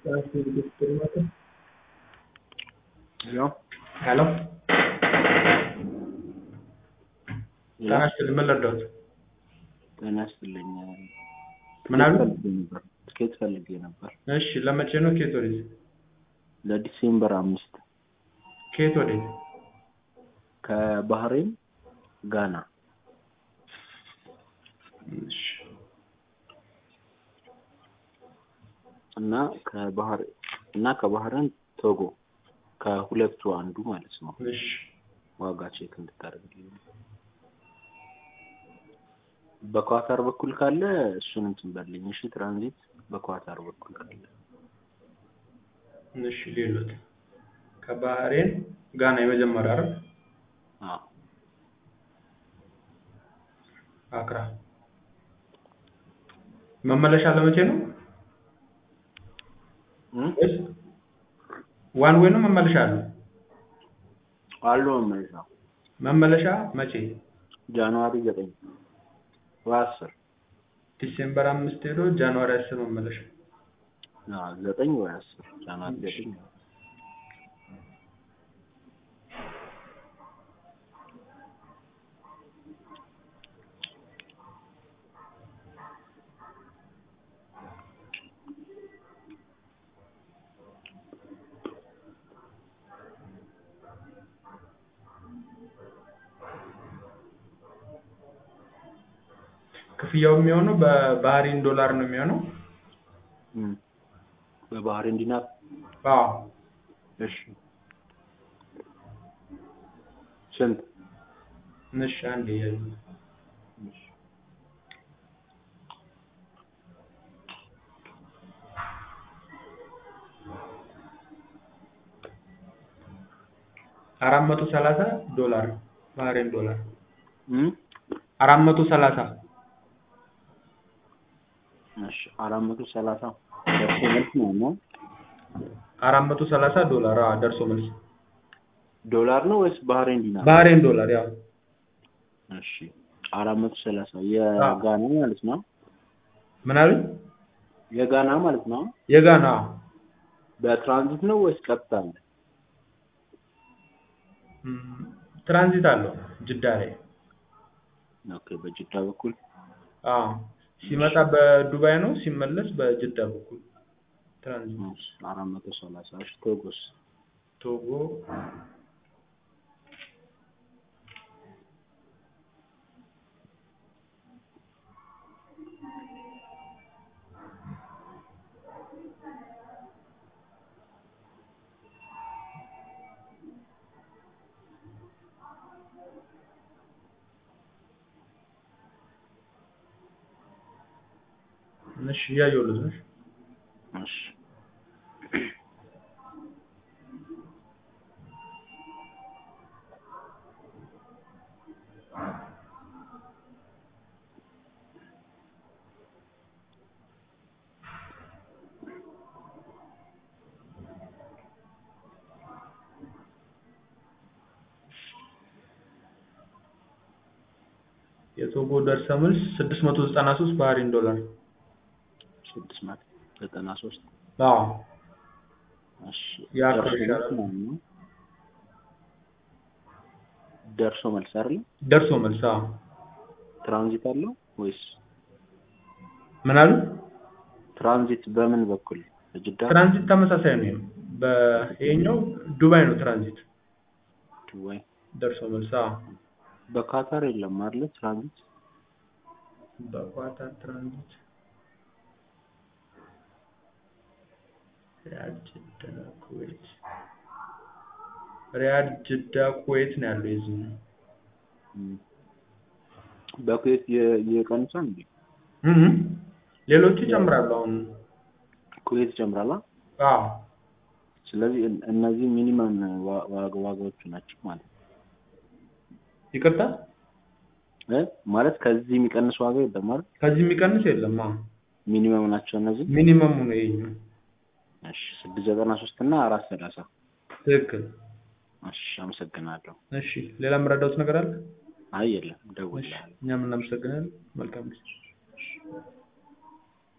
ሄሎ ሄሎ ጤና ይስጥልኝ ምን ልርዳዎት? ጤና ይስጥልኝ። ምን አሉ? ፈልጌ ነበር ትኬት ፈልጌ ነበር እሺ ለመቼ ነው? ከየት ወዴት? ለዲሴምበር አምስት ከየት ወዴት? ከባህሬን ጋና እሺ እና ከባህር እና ከባህሬን ቶጎ ከሁለቱ አንዱ ማለት ነው። እሺ ዋጋ ቼክ እንድታደርግልኝ በኳታር በኩል ካለ እሱን እንትን በልኝ። እሺ ትራንዚት በኳታር በኩል ካለ እሺ ሌሎት ከባህሬን ጋና የመጀመሪያ አይደል? አዎ አክራ መመለሻ ለመቼ ነው? እም? ወይስ ዋን ዌይ ነው መመለሻ አለው? አሉ መመለሻ መመለሻ መቼ? ጃንዋሪ ዘጠኝ ወይ አስር ዲሴምበር አምስት ሄዶ ጃንዋሪ አስር መመለሻ። አዎ ዘጠኝ ወይ አስር ጃንዋሪ ዘጠኝ ክፍያው የሚሆነው በባህሪን ዶላር ነው የሚሆነው። እም። በባህሬን ዲናር አዎ እሺ ስንት እሺ አንዴ ያዩ እሺ አራት መቶ ሰላሳ ዶላር ባህሬን ዶላር እም? አራት መቶ ሰላሳ እሺ አራት መቶ ሰላሳ ደርሶ መልስ ነው እና አራት መቶ ሰላሳ ዶላር አዎ ደርሶ መልስ ዶላር ነው ወይስ ባህሬን ዲናር? ባህሬን ዶላር ያው እሺ አራት መቶ ሰላሳ የጋና ማለት ነው። ምን አሉኝ? የጋና ማለት ነው። የጋና አዎ በትራንዚት ነው ወይስ ቀጥታ አለ? እም፣ ትራንዚት አለው ጅዳ ላይ ኦኬ በጅዳ በኩል አዎ ሲመጣ በዱባይ ነው ሲመለስ በጅዳ በኩል ትራንዚት እሺ አራት መቶ ሰላሳ እሺ ቶጎስ ቶጎ እሺ እያየሁልህ ነው። እሺ የቶጎ ደርሰ መልስ ስድስት መቶ ዘጠና ሶስት ባህሬን ዶላር ስድስት መቶ ዘጠና ሶስት አዎ እሺ ያ ደርሶ ከፍ መልስ ይላል። ማለት ነው። ደርሶ መልስ አይደል? ደርሶ መልስ አዎ ትራንዚት አለው ወይስ ምን አሉ? ትራንዚት በምን በኩል በጅዳ ትራንዚት ተመሳሳይ ነው። በይሄኛው ዱባይ ነው ትራንዚት ዱባይ ደርሶ መልስ አዎ በካታር የለም አይደል? ትራንዚት በኳታር ትራንዚት ሪያድ ጅዳ ኩዌት ሪያድ ጅዳ ኩዌት ነው ያለው የዚህ ነው እም። በኩዌት የ- የቀንሷል እንዴ? እህ ሌሎቹ ይጨምራሉ አሁን ኩዌት ጨምራላ። አዎ ስለዚህ እን- እነዚህ ሚኒመም ዋ- ዋጋ- ዋጋዎቹ ናቸው ማለት ነው ይቅርታ እ ማለት ከዚህ የሚቀንስ ዋጋ የለም ማለት ከዚህ የሚቀንስ የለም አዎ ሚኒመም ናቸው እነዚህ። ሚኒመሙ ነው ይሄኛው እሺ ስድስት ዘጠና ሶስት እና አራት ሰላሳ ትክክል እሺ አመሰግናለሁ። እሺ ሌላ የምረዳውት ነገር አለ አይ የለም እሺ ደውላለሁ። እኛም እናመሰግናለን መልካም ጊዜ